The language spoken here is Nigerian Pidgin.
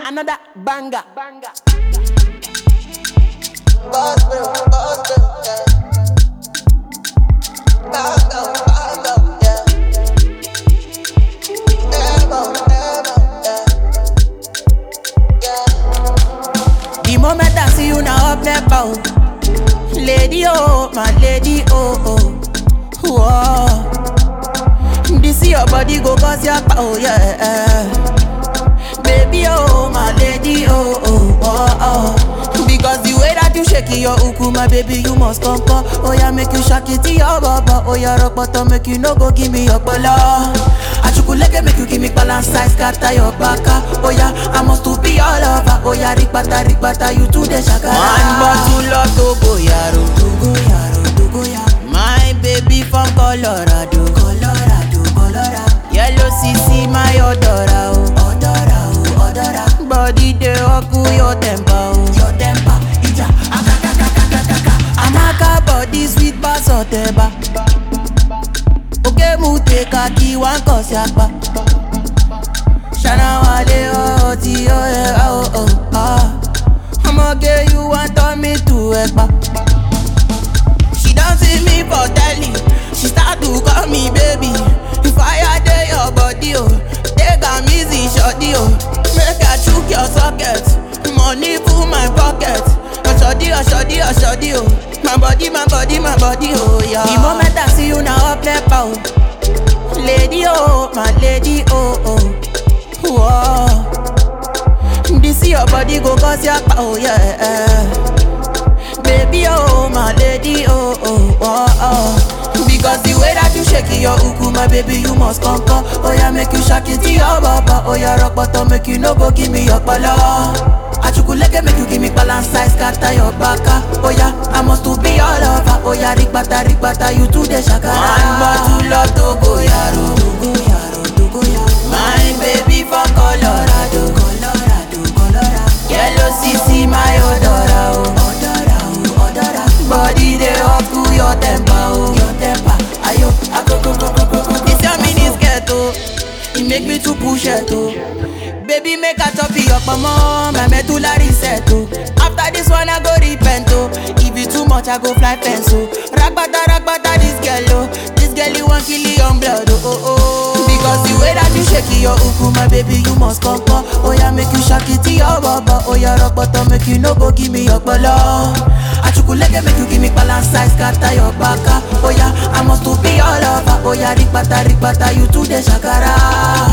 Another banger. The moment I see you now up there, bow. Lady, oh, my lady, oh, oh. Whoa. This your body go cause your power, yeah. Baby, oh, my lady, oh, oh, oh, oh. Because the way that you shake it, your uku, my baby, you must come, come. Oh, yeah, make you shake it to your baba. Oh, yeah, rock bottom, make you no go give me your bala. Achukuleke, make you give me balance size, scatter your baka. Oh, yeah, I must to be all over. Oh, yeah, rikbata, rikbata, you to the shakara. One bottle of Togo, yaro. Togo, yaro, Togo, yaro. My baby from Colorado. Colorado, Colorado. Yellow CC, my odora, oh. Odora, oh, odora. Body dey oku your temper, oh. Your temper, ija, akakakakakaka. Amaka body sweet bass oteba. Oke mu take a key one cause yakpa. Shana wale oh ti oh eh oh oh ah. I'ma get you want turn me to ekpa. She don't see me for telly. She start to call me baby. If I dey your body, oh, take am easy, shorty, oh. Make I chook your socket. Money full my pocket. Oshodi, oshodi, oshodi, oh. My body, my body, my body, oh yeah. The moment I see you now, up left out. Lady, oh, my lady, oh, oh. Whoa. This your body go cause your power, yeah. Baby, oh, my lady, oh, oh, oh, oh. Because the way that you shake it, your uku, my baby, you must come, come. Oh, yeah, make you shake it to your baba. Oh, yeah, rock bottom, make you no go give me your pala. Achukuleke, make you give me balance size, scatter your baka. Oh, yeah, I must to be all over. Oh, yeah, rikbata, rikbata, you to the shakara. One bottle of Togo, yaro. Togo, yaro, Togo, yaro. My baby from Colorado. Colorado, Colorado. Yellow CC, my odora, oh. Odora, oh, odora. Body dey up to your temper, oh. Your temper, ayo, akoko, koko, koko. This your mini skirt, oh. It make me to push it, oh. Baby, make a top your mama, my medulla reset, oh. After this one, I go repent, oh. If it too much, I go fly fence, oh. Ragbata, ragbata, this girl, oh. This girl, you want kill your blood, oh, oh, oh. Because the way that you shake it, your uku, my baby, you must come, come. Oh, yeah, make you shake it to your baba. Oh, yeah, rock bottom, make you no go give me your bala. Achukuleke, make you give me balance size, scatter your baka. Oh, yeah, I must to be all over. Oh, yeah, rikbata, rikbata, you to the shakara.